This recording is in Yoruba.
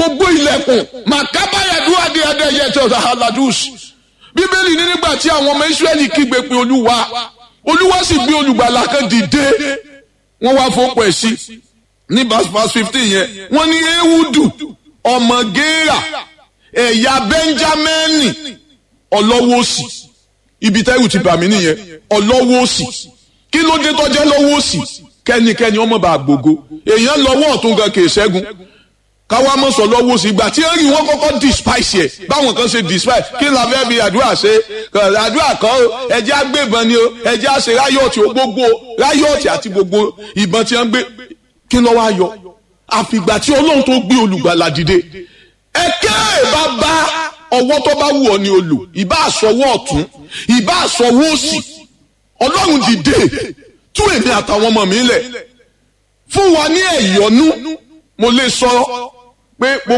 gbogbo ilẹ̀kùn màkábáyàdú adéadé yẹtọ̀ aladus bíbélì ní nígbà tí àwọn ọmọ israẹli kígbe pé olúwa olúwa sì gbé olùgbàlà kan dìde wọ́n wá fọ́pọ̀ ẹ̀ sí ní verse fifteen yẹn wọ́n ní ewudu ọmọ géèrà ẹ̀yà bẹ́ńjámẹ́nì ọlọ́wọ́ òsì ibi tẹ́rù ti bà mí nìyẹn ọlọ́wọ́ òsì kí ló dé tọ́jẹ́ lọ́wọ́ òsì kẹ́nikẹ́ni ọmọ bá gbogbo èèyàn lọ́wọ́ ọ̀tún gan kìí ṣẹ́gun káwá mọ̀ sọ lọ́wọ́ òsì ìgbà tí ó rí wọn kọ́kọ́ despise yẹ báwọn kan ṣe despise kí la fẹ́ fi àdúrà ṣe àdúrà kan o ẹjẹ́ àgbébọn ni o ẹjẹ́ àṣẹ ráyọ̀tì o gbogbo ráyọ̀tì àti gbogbo ìbọn tí wọ́n gbé kí ló wá yọ àfìgbà tí ọlọ́run tó gbé olùgbàlà dìde ẹ̀kẹ́ bá bá ọwọ́ tó bá wù ọ́ ni o lò ìbá àsọwọ́ ọ̀tún ìbá àsọwọ́ òsì ọlọ́run dìde tú èmi àtàwọn ọmọ mi lẹ̀ fún wa ní ẹ̀yọ́nú mo lè sọ pé